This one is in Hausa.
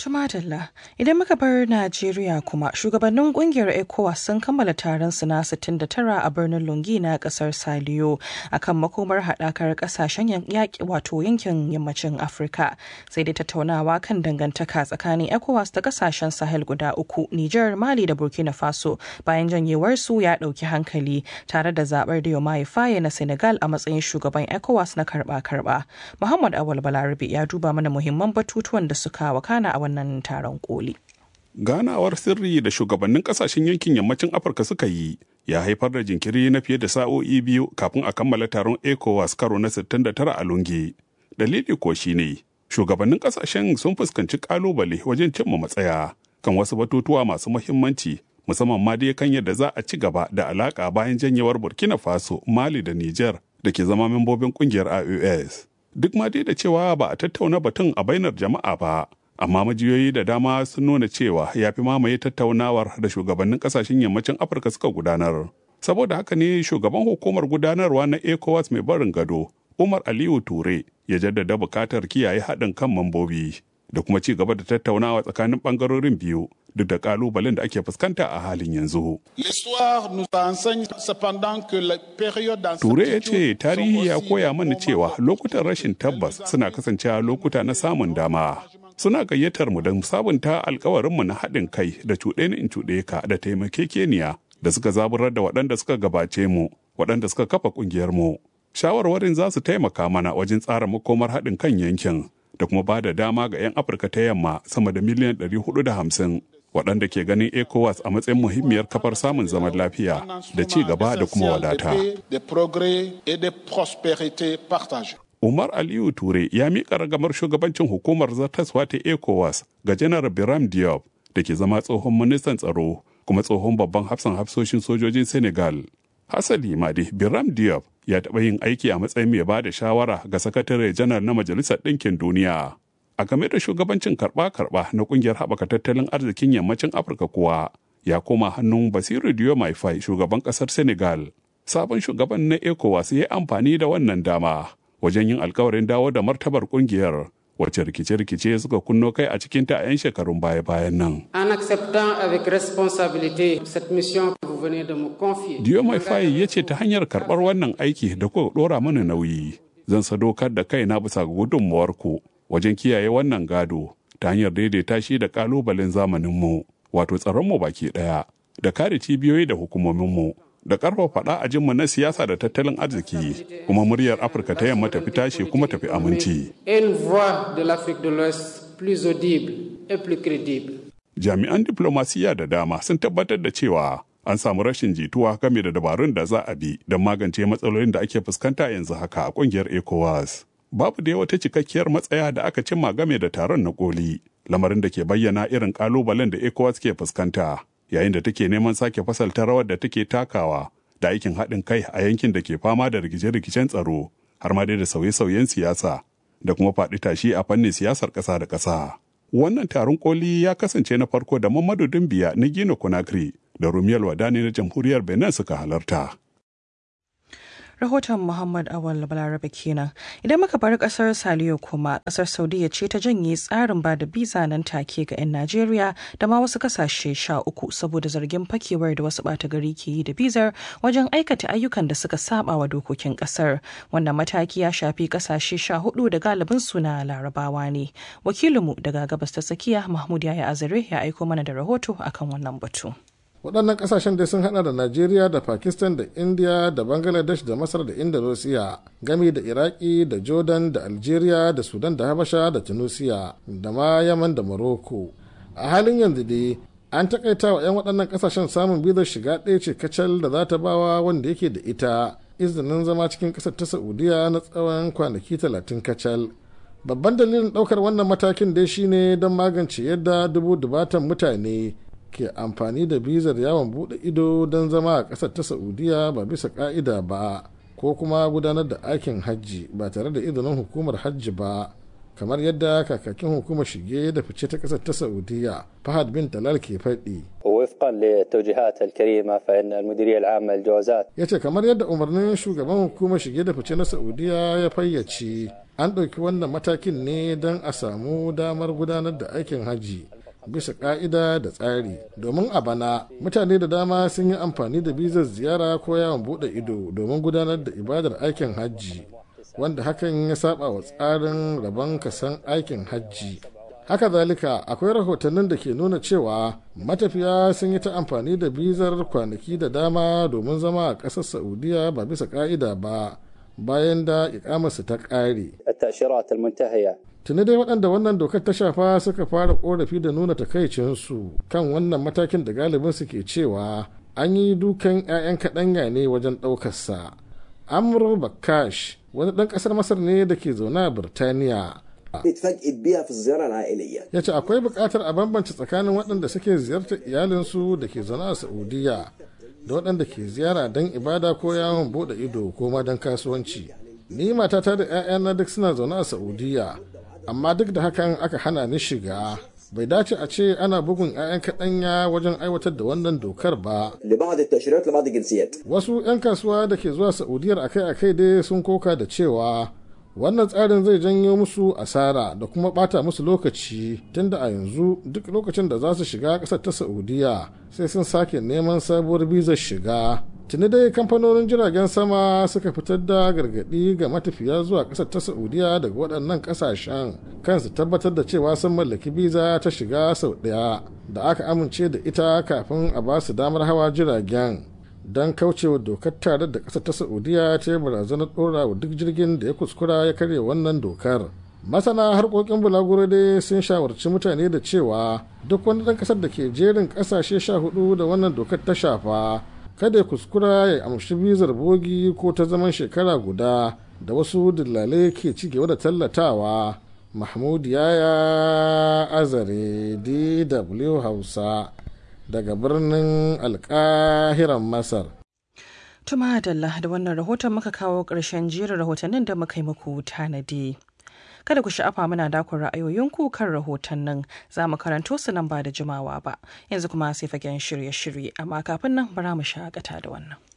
Tumatalla, idan muka bar Najeriya kuma shugabannin kungiyar ECOWAS sun kammala taron su na 69 a birnin Lungi na kasar Saliyo akan makomar haɗakar ƙasashen yaƙi wato yankin yammacin Afirka. Sai dai tattaunawa kan dangantaka tsakanin ECOWAS da ƙasashen Sahel guda uku, Nijar, Mali da Burkina Faso bayan janyewar su ya ɗauki hankali tare da zaɓar Diomaye Faye na Senegal a matsayin shugaban ECOWAS na karɓa-karɓa. Muhammad Awal Balarabe ya duba mana muhimman batutuwan da suka wakana a wannan taron koli. Ganawar sirri da shugabannin kasashen yankin yammacin Afirka suka yi ya haifar da jinkiri na fiye da sa'o'i biyu kafin a kammala taron ECOWAS karo na 69 a Lungi. Dalili ko shine shugabannin kasashen sun fuskanci kalubale wajen cimma matsaya kan wasu batutuwa masu muhimmanci musamman ma dai kan yadda za a ci gaba da alaka bayan janyewar Burkina Faso, Mali da Niger da ke zama membobin kungiyar IOS. Duk ma dai da cewa ba a tattauna batun a bainar jama'a ba, amma majiyoyi da dama sun nuna cewa ya fi mamaye tattaunawar da shugabannin kasashen yammacin afirka suka gudanar saboda haka ne shugaban hukumar gudanarwa na ecowas mai barin gado umar aliyu ture ya jaddada bukatar kiyaye haɗin kan mambobi da kuma ci gaba da tattaunawa tsakanin ɓangarorin biyu duk da ƙalubalen da ake fuskanta a halin yanzu. Ture ya ce tarihi ya koya mana cewa lokutan rashin tabbas suna kasancewa lokuta na samun dama. suna gayyatar mu don sabunta alkawarinmu na haɗin kai da cuɗe ni in cuɗe ka da taimakekeniya da suka zaburar da waɗanda suka gabace mu waɗanda suka kafa ƙungiyar mu shawarwarin za su taimaka mana wajen tsara makomar haɗin kan yankin da kuma ba da dama ga 'yan afirka ta yamma sama da miliyan 450 waɗanda ke ganin ecowas a matsayin muhimmiyar kafar samun zaman lafiya da ci gaba da kuma wadata Umar Aliyu Ture ya miƙa ragamar shugabancin hukumar zartaswa ta ECOWAS ga Janar Biram Diop da ke zama tsohon ministan tsaro kuma tsohon babban hafsan hafsoshin sojojin Senegal. Hasali ma dai Biram Diop ya taɓa yin aiki a matsayin mai ba da shawara ga sakatare janar na Majalisar Ɗinkin Duniya. A game da shugabancin karɓa-karɓa na ƙungiyar haɓaka tattalin arzikin yammacin Afirka kuwa ya koma hannun Basiru Diomaye Faye shugaban ƙasar Senegal. Sabon shugaban na ECOWAS ya yi amfani da wannan dama wajen yin alkawarin dawo da martabar kungiyar wacce rikice-rikice suka kunno kai a cikinta a 'yan shekarun baya-bayan nan. En acceptant avec responsabilité cette mission que vous venez de me confier. Diomaye Faye ya ce ta hanyar karɓar wannan aiki da kuka ɗora mana nauyi, zan sadaukar da kaina bisa ga gudunmawarku wajen kiyaye wannan gado ta hanyar daidaita shi da ƙalubalen zamaninmu, wato tsaronmu baki ɗaya, da kare cibiyoyi da hukumominmu, da ƙarfafa faɗa a jinmu na siyasa da tattalin arziki kuma muryar afirka ta yamma tafi tashi kuma tafi aminci. Jami'an diplomasiya da dama sun tabbatar da cewa an samu rashin jituwa game da dabarun da za a bi don magance matsalolin da ake fuskanta yanzu haka a ƙungiyar ECOWAS. Babu da wata cikakkiyar matsaya da aka cimma game da taron na koli, lamarin da ke bayyana irin ƙalubalen da ECOWAS ke fuskanta. yayin da take neman sake fasalta rawar da take takawa da aikin haɗin kai a yankin da ke fama da rikice-rikicen tsaro har ma dai da sauye-sauyen siyasa da kuma faɗi tashi a fannin siyasar ƙasa da ƙasa. Wannan taron koli ya kasance na farko da Mamadu Dumbiya na Gino Conakry da Rumiyal Wadani na Jamhuriyar Benin suka halarta. rahoton Muhammad Awal Balarabe kenan. Idan muka bar kasar Saliyo kuma kasar Saudiya ce ta janye tsarin ba da biza nan take ga 'yan Najeriya da ma wasu kasashe sha uku saboda zargin fakewar da wasu bata gari ke yi da bizar wajen aikata ayyukan da suka saba wa dokokin kasar. Wannan mataki ya shafi kasashe sha hudu da galibin su na larabawa ne. Wakilinmu daga gabas ta tsakiya Mahmud Yaya Azare ya aiko mana da rahoto akan wannan batu. waɗannan ƙasashen dai sun hada da najeriya da pakistan da india da bangladesh da masar da indonesia gami da iraki da jordan da algeria da sudan da habasha da tunisia da ma yaman da morocco a halin yanzu dai an takaita wa 'yan waɗannan ƙasashen samun bizar shiga ɗaya ce kacal da za ta bawa wanda yake da ita izinin zama cikin ƙasar ta saudiya na tsawon kwanaki talatin kacal babban dalilin ɗaukar wannan matakin dai shine don magance yadda dubu dubatan mutane ke amfani da bizar yawon bude ido don zama a ƙasar ta saudiya ba bisa ka'ida ba ko kuma gudanar da aikin hajji ba tare da izinin hukumar hajji ba kamar yadda kakakin hukumar shige da fice ta ƙasar ta saudiya fahad bin talal ke faɗi ووفقا للتوجيهات الكريمة فإن المديرية العامة للجوازات ya ce kamar yadda umarnin shugaban hukumar shige da fice na saudiya ya fayyace an ɗauki wannan matakin ne don a samu damar gudanar da aikin hajji bisa ƙa'ida da tsari domin a bana mutane da dama sun yi amfani da bizar ziyara ko yawon buɗe ido domin gudanar da ibadar aikin hajji wanda hakan ya saba wa tsarin rabon kasan aikin hajji haka zalika akwai rahotannin da ke nuna cewa matafiya sun yi ta amfani da bizar kwanaki da dama domin zama a ƙasar saudiya ba bisa ƙa'ida ba bayan da ikamarsu ta ƙare. Tuni dai waɗanda wannan dokar ta shafa suka fara ƙorafi da nuna takaicinsu kan wannan matakin da galibin su ke cewa an yi dukan 'ya'yan kaɗanya ne wajen ɗaukarsa. Amr Bakash wani ɗan ƙasar Masar ne da ke zaune a Birtaniya. Ya ce akwai buƙatar a bambance tsakanin waɗanda suke ziyartar iyalinsu da ke zaune a Saudiya da waɗanda ke ziyara don ibada ko yawon bude ido ko ma don kasuwanci ni matata da 'ya'yana duk suna zaune a saudiya amma duk da hakan aka hana ni shiga bai dace a ce ana bugun 'ya'yan kaɗanya wajen aiwatar da wannan dokar ba wasu 'yan kasuwa da ke zuwa saudiyar akai-akai dai sun koka da cewa wannan tsarin zai janyo musu asara da kuma bata musu lokaci tunda a yanzu duk lokacin da za su shiga ƙasar ta saudiya sai sun sake neman sabuwar bizar shiga tuni dai kamfanonin jiragen sama suka fitar da gargaɗi ga matafiya zuwa ƙasar ta saudiya daga waɗannan ƙasashen kansu tabbatar da cewa sun mallaki biza ta shiga sau ɗaya da aka amince da ita kafin a ba su damar hawa jiragen don kaucewa dokar tare da ƙasar ta saudiya ta yi barazanar ɗora wa duk jirgin da ya kuskura ya karya wannan dokar masana harkokin bulaguro dai sun shawarci mutane da cewa duk wani ɗan ƙasar da ke jerin ƙasashe sha hudu da wannan dokar ta shafa kada ya kuskura ya amshi bizar bogi ko ta zaman shekara guda da wasu dillalai ke ci gaba da tallatawa mahmud yaya azare dw hausa daga birnin alkahiran masar tuma dalla da wannan rahoton muka kawo ƙarshen jerin rahotannin da muka yi muku tanadi kada ku sha'afa muna dakon ra'ayoyinku kan rahotannin za mu karanto su nan ba da jimawa ba yanzu kuma sai fagen shirye-shirye amma kafin nan bara mu shakata da wannan